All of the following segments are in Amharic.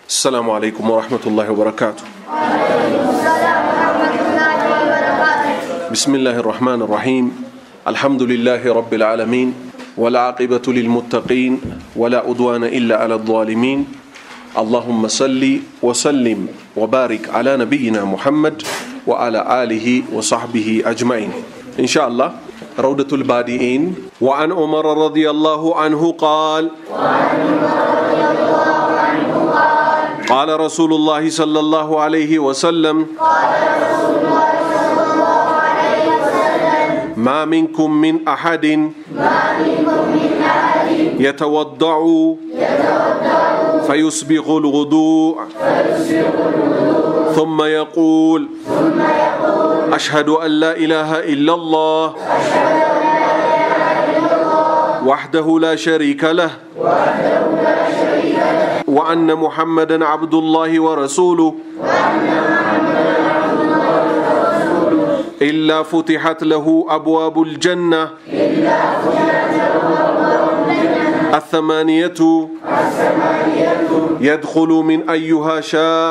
السلام عليكم ورحمة الله وبركاته بسم الله الرحمن الرحيم الحمد لله رب العالمين والعاقبة للمتقين ولا أدوان إلا على الظالمين اللهم صل وسلم وبارك على نبينا محمد وعلى آله وصحبه أجمعين إن شاء الله روضة البادئين وعن عمر رضي الله عنه قال قال رسول الله صلى الله عليه وسلم ما منكم من أحد يتوضع فيسبغ الغضوء ثم يقول أشهد أن لا إله إلا الله وحده لا شريك له وأن محمدا عبد الله ورسوله إلا فتحت له أبواب الجنة الثمانية يدخل من أيها شاء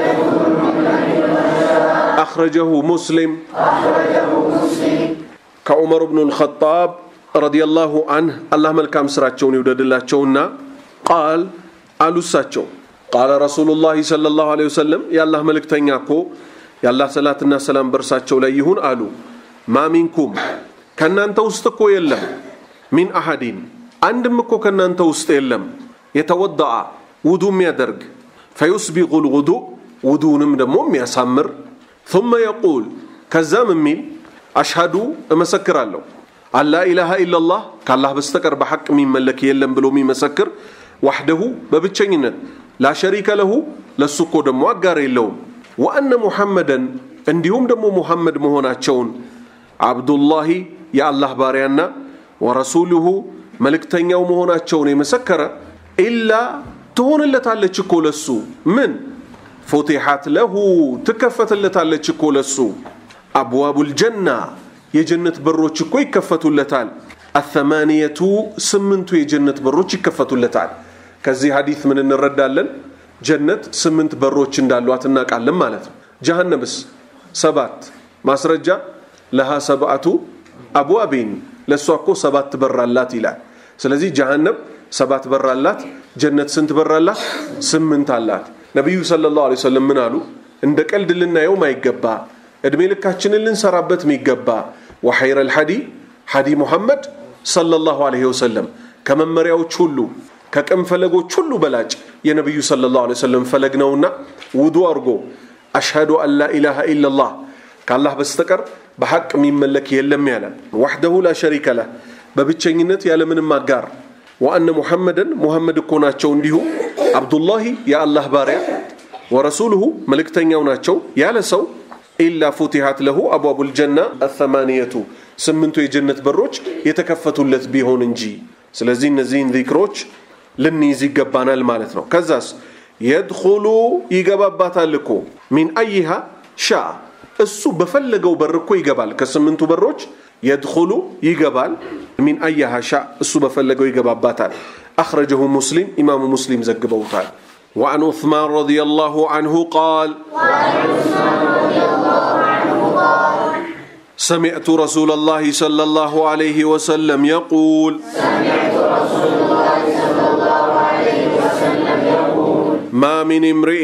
أخرجه مسلم كعمر بن الخطاب رضي الله عنه الله ملكام سراتشون يودد الله قال قالوا ساتشو قال رسول الله صلى الله عليه وسلم يا الله ملك تنياكو የአላህ ሰላትና ሰላም በእርሳቸው ላይ ይሁን አሉ ማ ሚንኩም ከእናንተ ውስጥ እኮ የለም ሚን አሐዲን አንድም እኮ ከእናንተ ውስጥ የለም የተወዳአ ውዱ የሚያደርግ ፈዩስቢቁ ልውዱ ውዱንም ደግሞ የሚያሳምር ثم يقول ከዛም የሚል አሽሃዱ እመሰክራለሁ አላ ኢላሃ ኢላላህ ከአላህ በስተቀር በሐቅ የሚመለክ የለም ብሎ የሚመሰክር ዋሕደሁ በብቸኝነት ላሸሪከ ለሁ ለሱ እኮ ደግሞ አጋር የለውም ወአነ ሙሐመደን እንዲሁም ደግሞ ሙሐመድ መሆናቸውን አብዱላሂ የአላህ ባሪያና ወረሱሉሁ መልእክተኛው መሆናቸውን የመሰከረ ኢላ ትሆንለታለች እኮ ለሱ ምን ፉቲሓት ለሁ ትከፈትለታለች እኮ ለሱ አብዋቡል ጀና የጀነት በሮች እኮ ይከፈቱለታል አተማንየቱ ስምንቱ የጀነት በሮች ይከፈቱለታል ከዚህ ሐዲት ምን እንረዳለን ጀነት ስምንት በሮች እንዳሏት እናውቃለን ማለት ነው ጀሃነምስ ሰባት ማስረጃ ለሃ ሰብአቱ አብዋቢን ለእሷ እኮ ሰባት በር አላት ይላል ስለዚህ ጀሃነም ሰባት በር አላት ጀነት ስንት በር አላት ስምንት አላት ነቢዩ ስለ ላሁ ሰለም ምን አሉ እንደ ቀልድ ልናየው ማይገባ እድሜ ልካችንን ልንሰራበት የሚገባ ወሐይረ ልሐዲ ሐዲ ሙሐመድ صلى الله عليه وسلم ከመመሪያዎች ሁሉ ከቅም ፈለጎች ሁሉ በላጭ የነቢዩ صلى الله عليه وسلم ፈለግ ነውና ውዱ አድርጎ አሽሃዱ አን ላ ኢላሃ ኢላላህ ከአላህ በስተቀር በሐቅ የሚመለክ የለም ያለ ዋሕደሁ ላ ሸሪከ ለህ በብቸኝነት ያለምንም አጋር ወአነ ሙሐመደን ሙሐመድ እኮ ናቸው እንዲሁ አብዱላሂ የአላህ ባሪያ ወረሱሉሁ መልእክተኛው ናቸው ያለ ሰው ኢላ ፉቲሃት ለሁ አብዋቡ ልጀና አተማንየቱ ስምንቱ የጀነት በሮች የተከፈቱለት ቢሆን እንጂ ስለዚህ እነዚህን ዚክሮች ልንይዝ ይገባናል ማለት ነው ከዛስ የድኹሉ ይገባባታል እኮ ሚን አይሃ ሻ እሱ በፈለገው በር እኮ ይገባል ከስምንቱ በሮች የድኹሉ ይገባል ሚን አያሃ ሻ እሱ በፈለገው ይገባባታል አኽረጀሁ ሙስሊም ኢማሙ ሙስሊም ዘግበውታል وعن عثمان رضي الله عنه قال سمعت رسول الله صلى الله عليه وسلم يقول ما من امرئ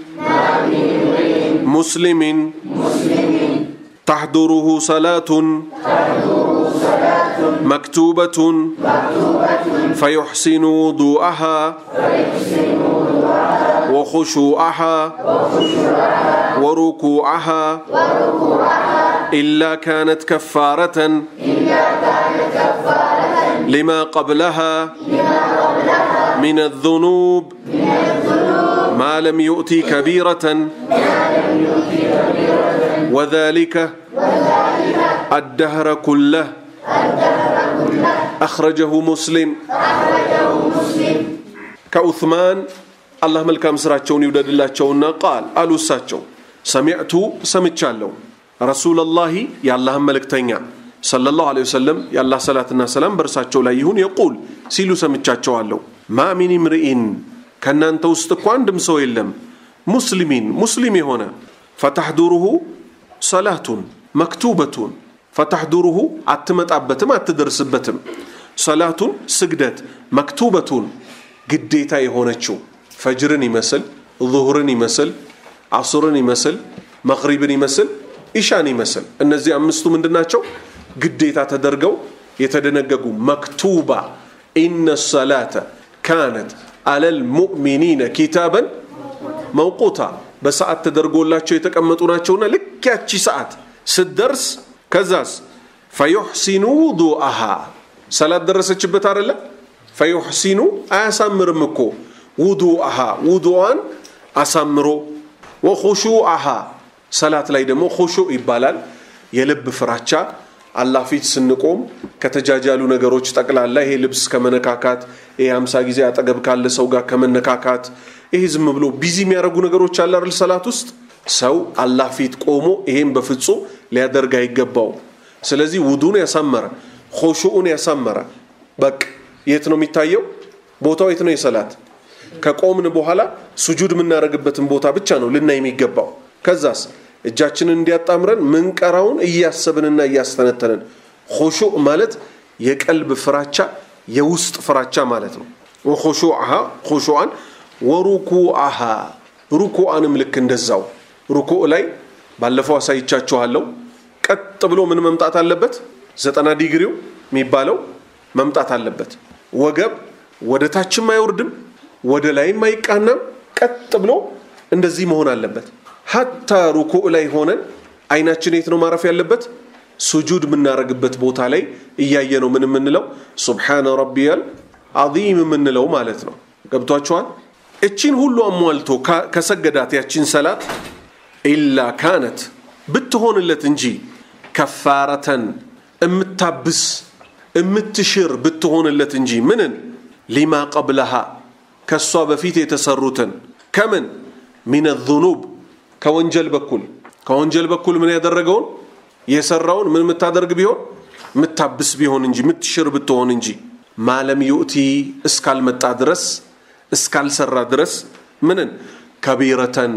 مسلم تحضره صلاة مكتوبة فيحسن وضوءها وخشوعها وركوعها إلا كانت كفارة لما قبلها من الذنوب ما لم يؤتي كبيرة وذلك الدهر كله أخرجه مسلم كعثمان الله ملكام سراتشون يودد الله تشونا قال قالوا ساتشو سمعت سمعت ረሱለላሂ የአላህን መልእክተኛ ሰለላሁ ዐለይሂ ወሰለም የአላህ ሰላትና ሰላም በእርሳቸው ላይ ይሁን የቁል ሲሉ ሰምቻቸዋለሁ ማ ሚን ምርኢን ከእናንተ ውስጥ እኮ አንድም ሰው የለም ሙስሊሚን ሙስሊም የሆነ ፈተሕዱሩሁ ሰላቱን መክቱበቱን ፈተሕዱሩሁ አትመጣበትም አትደርስበትም ሰላቱን ስግደት መክቱበቱን ግዴታ የሆነችው ፈጅርን ይመስል ዙሁርን ይመስል አሱርን ይመስል መግሪብን ይመስል ኢሻን ይመስል እነዚህ አምስቱ ምንድን ናቸው ግዴታ ተደርገው የተደነገጉ መክቱባ ኢነ ሰላተ ካነት አለል ሙእሚኒነ ኪታበን መውቁታ በሰዓት ተደርጎላቸው የተቀመጡ ናቸውና ልክ ያቺ ሰዓት ስትደርስ ከዛስ ፈዩሕሲኑ ውዱአሃ ሰላት ደረሰችበት አደለ ፈዩሕሲኑ አያሳምርም እኮ ውዱአሃ ውዱዋን አሳምሮ ወኹሹአሃ ሰላት ላይ ደግሞ ኹሹዕ ይባላል የልብ ፍራቻ አላህ ፊት ስንቆም ከተጃጃሉ ነገሮች ጠቅላላ ይሄ ልብስ ከመነካካት ይሄ አምሳ ጊዜ አጠገብ ካለ ሰው ጋር ከመነካካት ይሄ ዝም ብሎ ቢዚ የሚያደርጉ ነገሮች አለ አይደል ሰላት ውስጥ ሰው አላህ ፊት ቆሞ ይሄን በፍጹም ሊያደርግ አይገባው ስለዚህ ውዱን ያሳመረ ኹሹኡን ያሳመረ በቅ የት ነው የሚታየው ቦታው የት ነው የሰላት ከቆምን በኋላ ሱጁድ የምናደርግበትን ቦታ ብቻ ነው ልናይ የሚገባው ከዛስ እጃችንን እንዲያጣምረን ምንቀራውን እያሰብንና እያስተነተንን ኹሹዕ ማለት የቀልብ ፍራቻ የውስጥ ፍራቻ ማለት ነው ወኹሹዓሃ ኹሹዓን ወሩኩዓሃ ሩኩዓንም ልክ እንደዛው ሩኩዕ ላይ ባለፈው አሳይቻችኋለሁ ቀጥ ብሎ ምን መምጣት አለበት ዘጠና ዲግሪው የሚባለው መምጣት አለበት ወገብ ወደ ታችም አይወርድም ወደ ላይም አይቃናም ቀጥ ብሎ እንደዚህ መሆን አለበት ሀታ ሩኩዕ ላይ ሆነን አይናችን የት ነው ማረፍ ያለበት ሱጁድ የምናደርግበት ቦታ ላይ እያየ ነው ምን የምንለው ሱብሓነ ረቢያል አዚም የምንለው ማለት ነው ገብቷችኋል እቺን ሁሉ አሟልቶ ከሰገዳት ያቺን ሰላት ኢላ ካነት ብትሆንለት እንጂ ከፋረተን እምታብስ እምትሽር ብትሆንለት እንጂ ምንን ሊማ ቀብለሃ ከእሷ በፊት የተሰሩትን ከምን ሚን ዙኑብ ከወንጀል በኩል ከወንጀል በኩል ምን ያደረገውን የሰራውን ምን የምታደርግ ቢሆን የምታብስ ቢሆን እንጂ የምትሽር ብትሆን እንጂ ማለም ዩእቲ እስካልመጣ ድረስ እስካልሰራ ድረስ ምንን ከቢረተን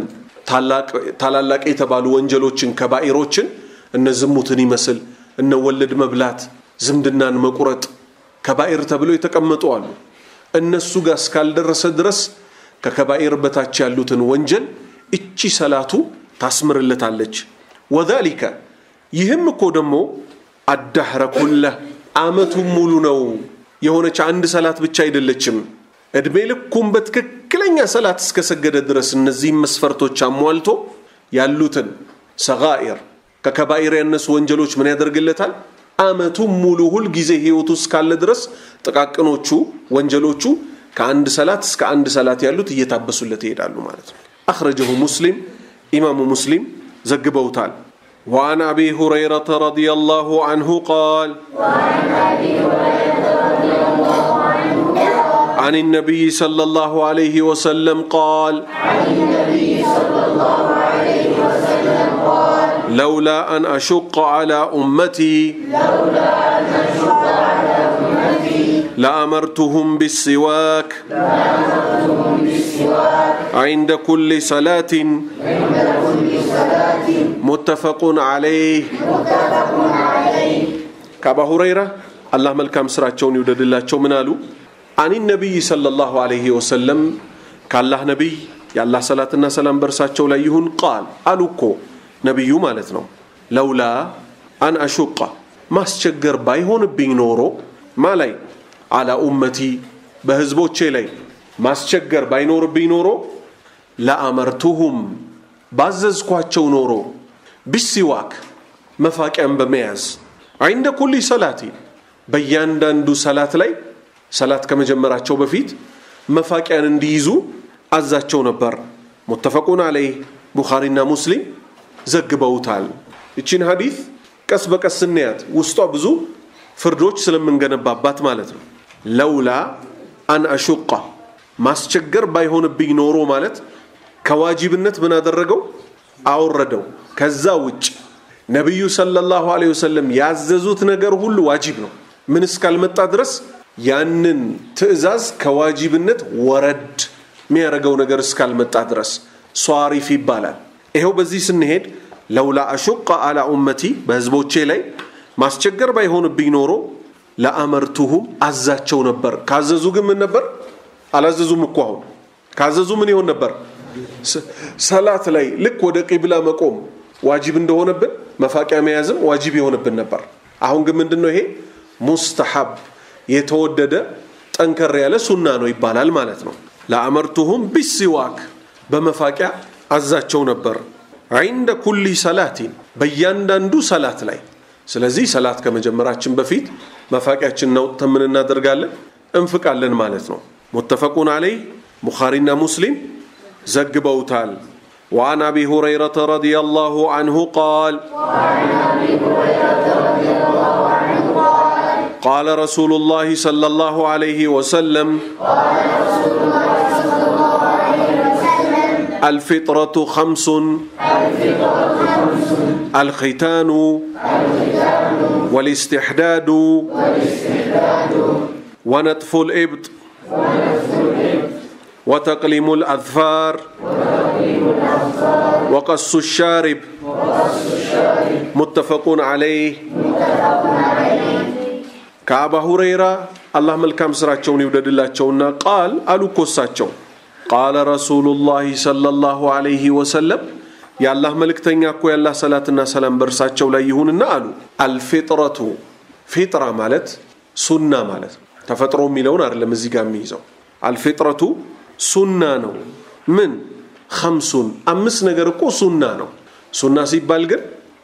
ታላላቅ የተባሉ ወንጀሎችን ከባኢሮችን እነ ዝሙትን ይመስል እነ ወለድ መብላት ዝምድናን መቁረጥ ከባኢር ተብሎ የተቀመጡ አሉ እነሱ ጋር እስካልደረሰ ድረስ ከከባኢር በታች ያሉትን ወንጀል እቺ ሰላቱ ታስምርለታለች ወዛሊከ ይህም እኮ ደግሞ አዳህረ ኩለህ አመቱን ሙሉ ነው የሆነች አንድ ሰላት ብቻ አይደለችም እድሜ ልኩም በትክክለኛ ሰላት እስከሰገደ ድረስ እነዚህም መስፈርቶች አሟልቶ ያሉትን ሰጋኢር ከከባኢር ያነሱ ወንጀሎች ምን ያደርግለታል አመቱን ሙሉ ሁል ጊዜ ህይወቱ እስካለ ድረስ ጥቃቅኖቹ ወንጀሎቹ ከአንድ ሰላት እስከ አንድ ሰላት ያሉት እየታበሱለት ይሄዳሉ ማለት ነው أخرجه مسلم إمام مسلم زقبوتال وعن أبي هريرة رضي الله عنه قال وعن أبي هريرة رضي الله عنه عن النبي صلى الله عليه وسلم قال عن النبي صلى الله عليه وسلم قال لولا أن أشق على أمتي لولا أن أشق على أمتي لأمرتهم بالسواك لأمرتهم بالسواك عند كل صلاة عند كل صلاة متفق عليه متفق عليه ከአባ ሁረይራ አላህ መልካም ስራቸውን ይውደድላቸው ምን አሉ አኒ ነቢይ ሰለላሁ ዐለይሂ ወሰለም ከአላህ ነቢይ የአላህ ሰላትና ሰላም በእርሳቸው ላይ ይሁን ቃል አሉ እኮ ነቢዩ ማለት ነው ለውላ አን አሹቃ ማስቸገር ባይሆንብኝ ኖሮ ማ ላይ አላ ኡመቲ በህዝቦቼ ላይ ማስቸገር ባይኖርብኝ ኖሮ ለአመርቱሁም ባዘዝኳቸው ኖሮ ቢሲዋክ መፋቂያን በመያዝ ዐይንደ ኩሊ ሰላቲ በእያንዳንዱ ሰላት ላይ ሰላት ከመጀመራቸው በፊት መፋቂያን እንዲይዙ አዛቸው ነበር ሙተፈቁን አለይህ ቡኻሪና ሙስሊም ዘግበውታል እቺን ሀዲት ቀስ በቀስ ስናያት ውስጧ ብዙ ፍርዶች ስለምንገነባባት ማለት ነው ለውላ አን አሹቃ ማስቸገር ባይሆንብኝ ኖሮ ማለት ከዋጅብነት ምን አደረገው አወረደው ከዛ ውጭ ነቢዩ ሰለላሁ ዐለይሂ ወሰለም ያዘዙት ነገር ሁሉ ዋጅብ ነው ምን እስካልመጣ ድረስ ያንን ትዕዛዝ ከዋጅብነት ወረድ የሚያደርገው ነገር እስካልመጣ ድረስ ሷሪፍ ይባላል። ይኸው በዚህ ስንሄድ ለውላ አሹቀ አላ ኡመቲ በህዝቦቼ ላይ ማስቸገር ባይሆንብኝ ኖሮ ለአመርቱሁም አዛቸው ነበር። ካዘዙ ግን ምን ነበር? አላዘዙም እኮ አሁን ካዘዙ ምን ይሆን ነበር? ሰላት ላይ ልክ ወደ ቂብላ መቆም ዋጅብ እንደሆነብን መፋቂያ መያዝም ዋጅብ የሆነብን ነበር። አሁን ግን ምንድን ነው ይሄ ሙስተሐብ የተወደደ ጠንከር ያለ ሱና ነው ይባላል ማለት ነው። ለአመርቱሁም ቢሲዋክ በመፋቂያ አዛቸው ነበር ዒንደ ኩሊ ሰላቲን በእያንዳንዱ ሰላት ላይ። ስለዚህ ሰላት ከመጀመራችን በፊት መፋቂያችንን አውጥተን ምን እናደርጋለን? እንፍቃለን ማለት ነው። ሙተፈቁን አለይህ ቡኻሪና ሙስሊም ዘግበውታል። وعن ابي هريره رضي الله عنه قال قال رسول الله صلى الله عليه وسلم الفطرة خمس الختان والاستحداد ونتف الإبط وتقليم الأظفار وقص الشارب متفق عليه ከአባ ሁረይራ አላህ መልካም ስራቸውን ይውደድላቸውና ቃል አሉ ኮሳቸው ቃለ ረሱሉላህ ሰለላሁ ዐለይሂ ወሰለም የአላህ መልእክተኛ እኮ ያላህ ሰላትና ሰላም በእርሳቸው ላይ ይሁንና አሉ አልፊጥረቱ ፊጥራ ማለት ሱና ማለት ነው ተፈጥሮ የሚለውን አይደለም እዚህ ጋር የሚይዘው አልፊጥረቱ ሱና ነው ምን ከምሱን አምስት ነገር እኮ ሱና ነው ሱና ሲባል ግን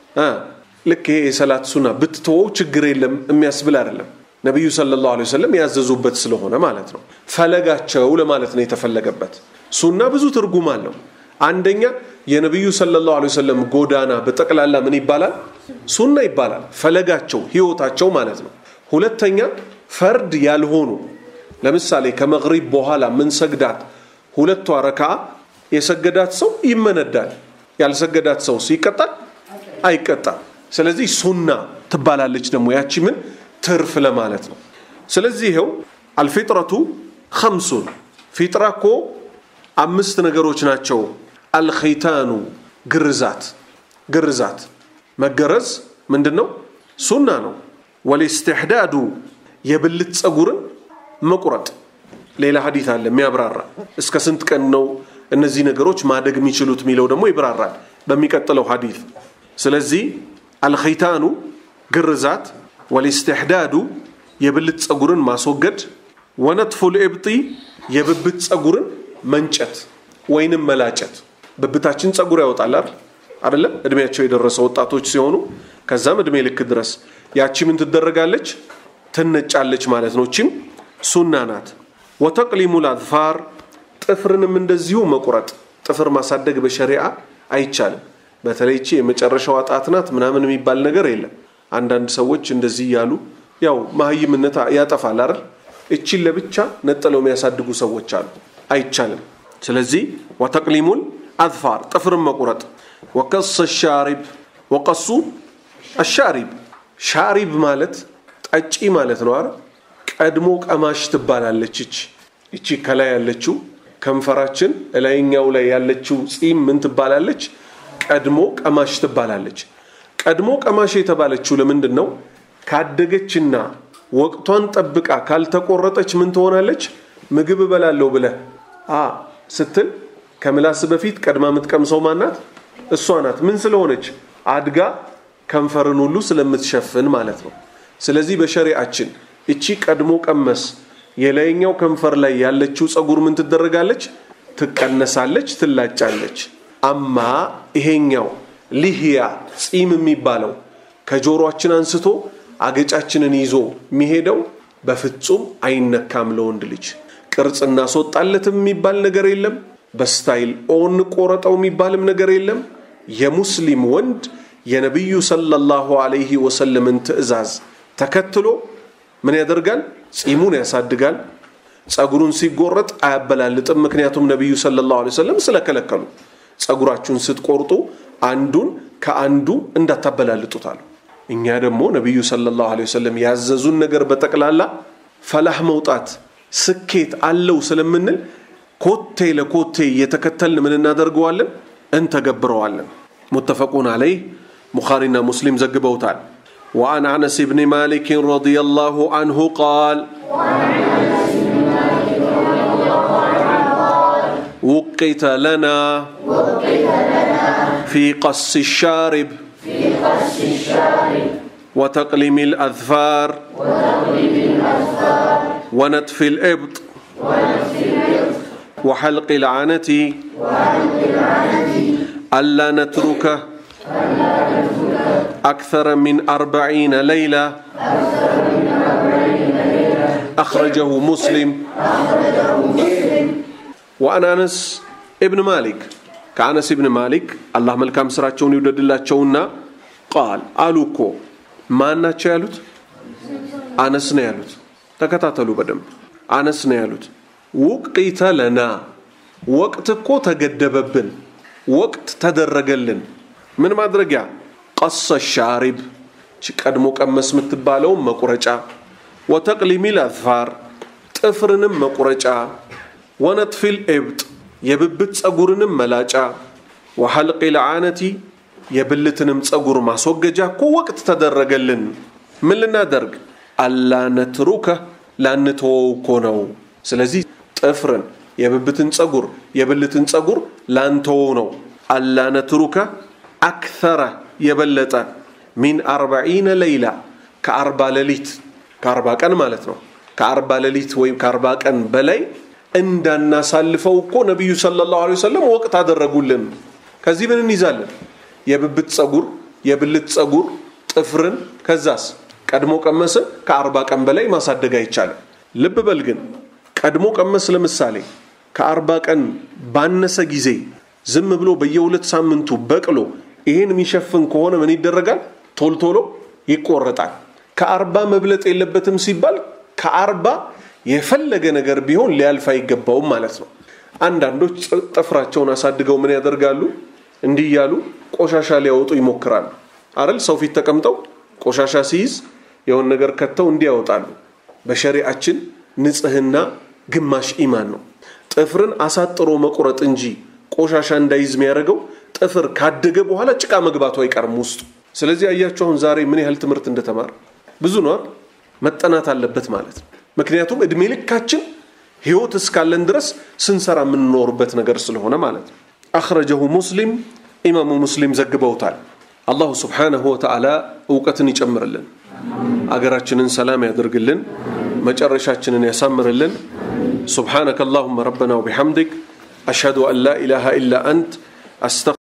ልክ ይሄ የሰላት ሱና ብትተወው ችግር የለም የሚያስብል አይደለም ነቢዩ ሰለላሁ ዐለይሂ ወሰለም ያዘዙበት ስለሆነ ማለት ነው ፈለጋቸው ለማለት ነው የተፈለገበት ሱና ብዙ ትርጉም አለው አንደኛ የነቢዩ ሰለላሁ ዐለይሂ ወሰለም ጎዳና በጠቅላላ ምን ይባላል ሱና ይባላል ፈለጋቸው ህይወታቸው ማለት ነው ሁለተኛ ፈርድ ያልሆኑ ለምሳሌ ከመግሪብ በኋላ ምን ሰግዳት ሁለቷ ረካ የሰገዳት ሰው ይመነዳል ያልሰገዳት ሰው ይቀጣል አይቀጣም ስለዚህ ሱና ትባላለች ደግሞ ያቺ ምን ትርፍ ለማለት ነው ስለዚህ ይኸው አልፊጥረቱ ከምሱን ፊጥራ እኮ አምስት ነገሮች ናቸው አልኸይታኑ ግርዛት ግርዛት መገረዝ ምንድን ነው ሱና ነው ወልስትሕዳዱ የብልት ፀጉርን መቁረጥ ሌላ ሀዲት አለ የሚያብራራ እስከ ስንት ቀን ነው እነዚህ ነገሮች ማደግ የሚችሉት የሚለው ደግሞ ይብራራል በሚቀጥለው ሀዲት ስለዚህ አልኸይታኑ ግርዛት ወልስትሕዳዱ የብልት ፀጉርን ማስወገድ ወነትፉ ልእብጢ የብብት ፀጉርን መንጨት ወይንም መላጨት ብብታችን ፀጉር ያወጣል አይደል አይደለም እድሜያቸው የደረሰ ወጣቶች ሲሆኑ ከዛም እድሜ ልክ ድረስ ያቺ ምን ትደረጋለች ትነጫለች ማለት ነው እቺም ሱና ናት ወተቅሊሙ ልአዝፋር ጥፍርንም እንደዚሁ መቁረጥ ጥፍር ማሳደግ በሸሪዓ አይቻልም በተለይ እቺ የመጨረሻዋ ጣት ናት ምናምን የሚባል ነገር የለም አንዳንድ ሰዎች እንደዚህ እያሉ ያው መሀይምነት ያጠፋል አይደል እቺን ለብቻ ነጥለው የሚያሳድጉ ሰዎች አሉ አይቻልም ስለዚህ ወተቅሊሙል አዝፋር ጥፍርን መቁረጥ ወቀስ ሻሪብ ወቀሱ አሻሪብ ሻሪብ ማለት ጠጪ ማለት ነው አይደል ቀድሞ ቀማሽ ትባላለች እቺ እቺ ከላይ ያለችው ከንፈራችን እላይኛው ላይ ያለችው ጺም ምን ትባላለች ቀድሞ ቀማሽ ትባላለች ቀድሞ ቀማሽ የተባለችው ለምንድን ነው ካደገችና ወቅቷን ጠብቃ ካልተቆረጠች ምን ትሆናለች ምግብ እበላለሁ ብለህ አ ስትል ከምላስ በፊት ቀድማ የምትቀምሰው ማናት እሷ ናት ምን ስለሆነች አድጋ ከንፈርን ሁሉ ስለምትሸፍን ማለት ነው ስለዚህ በሸሪአችን እቺ ቀድሞ ቀመስ የላይኛው ከንፈር ላይ ያለችው ፀጉር ምን ትደረጋለች ትቀነሳለች ትላጫለች አማ ይሄኛው ሊህያ ጺም የሚባለው ከጆሮአችን አንስቶ አገጫችንን ይዞ የሚሄደው በፍጹም አይነካም ለወንድ ልጅ ቅርጽ እናስወጣለትም የሚባል ነገር የለም በስታይል ኦን ቆረጠው የሚባልም ነገር የለም የሙስሊም ወንድ የነቢዩ ሰለላሁ ዐለይሂ ወሰለምን ትእዛዝ ተከትሎ ምን ያደርጋል ጺሙን ያሳድጋል ጸጉሩን ሲጎረጥ አያበላልጥም ምክንያቱም ነቢዩ ሰለላሁ ዐለይሂ ወሰለም ስለከለከሉ ጸጉራችሁን ስትቆርጡ አንዱን ከአንዱ እንዳታበላልጡታል እኛ ደግሞ ነቢዩ ሰለላሁ ዐለይሂ ወሰለም ያዘዙን ነገር በጠቅላላ ፈላህ መውጣት ስኬት አለው ስለምንል ኮቴ ለኮቴ እየተከተልን ምን እናደርገዋለን እንተገብረዋለን ሙተፈቁን አለይህ ቡኻሪና ሙስሊም ዘግበውታል وعن انس بن مالك رضي الله عنه قال وقت لنا في قص الشارب وتقليم الأذفار ونتف الإبط وحلق العنة ألا نتركه أكثر من أربعين ليلة أخرجه مسلم وأن أنس ابن مالك كأنس ابن مالك الله ملكام سراتشون يودد الله تشونا قال ألوكو ما ናቸው ያሉት አነስ ነው ያሉት ተከታተሉ በደንብ አነስ ነው ያሉት ውቅተ ለና ወቅት እኮ ተገደበብን ወቅት ተደረገልን ምን ማድረጊያ ቀሰ ሻሪብ ቀድሞ ቀመስ የምትባለውን መቁረጫ ወተቅሊሚል አዝፋር ጥፍርንም መቁረጫ ወነጥፊል ኤብጥ የብብት ጸጉርንም መላጫ ወሐልቅ ልዓነቲ የብልትንም ጸጉር ማስወገጃ እኮ ወቅት ተደረገልን ምን ልናደርግ አላ ነትሩከ ላንተወው እኮ ነው ስለዚህ ጥፍርን የብብትን ጸጉር የብልትን ጸጉር ላንተወው ነው አላ ነትሩከ አክተረ የበለጠ ሚን አርባዒነ ለይላ ከአርባ ሌሊት ከአርባ ቀን ማለት ነው ከአርባ ሌሊት ወይም ከአርባ ቀን በላይ እንዳናሳልፈው እኮ ነቢዩ ሰለላሁ ዐለይሂ ወሰለም ወቅት አደረጉልን ከዚህ ምን እንይዛለን የብብት ጸጉር የብልት ጸጉር ጥፍርን ከዛስ ቀድሞ ቀመስን ከአርባ ቀን በላይ ማሳደግ አይቻልም ልብ በል ግን ቀድሞ ቀመስ ለምሳሌ ከአርባ ቀን ባነሰ ጊዜ ዝም ብሎ በየሁለት ሳምንቱ በቅሎ ይሄን የሚሸፍን ከሆነ ምን ይደረጋል ቶልቶሎ ይቆረጣል ከአርባ መብለጥ የለበትም ሲባል ከአርባ የፈለገ ነገር ቢሆን ሊያልፍ አይገባውም ማለት ነው አንዳንዶች ጥፍራቸውን አሳድገው ምን ያደርጋሉ እንዲህ እያሉ ቆሻሻ ሊያወጡ ይሞክራሉ አረል ሰው ፊት ተቀምጠው ቆሻሻ ሲይዝ የሆን ነገር ከተው እንዲያወጣሉ በሸሪአችን ንጽህና ግማሽ ኢማን ነው ጥፍርን አሳጥሮ መቁረጥ እንጂ ቆሻሻ እንዳይዝ የሚያደርገው ጥፍር ካደገ በኋላ ጭቃ መግባቱ አይቀርም ውስጡ ስለዚህ አያችሁ አሁን ዛሬ ምን ያህል ትምህርት እንደተማር ብዙ ነው መጠናት አለበት ማለት ነው ምክንያቱም እድሜ ልካችን ህይወት እስካለን ድረስ ስንሰራ የምንኖርበት ነገር ስለሆነ ማለት ነው አኽረጀሁ ሙስሊም ኢማሙ ሙስሊም ዘግበውታል አላሁ ስብሓነሁ ወተዓላ እውቀትን ይጨምርልን አገራችንን ሰላም ያደርግልን መጨረሻችንን ያሳምርልን سبحانك اللهم ربنا وبحمدك أشهد أن لا إله إلا أنت أستغفر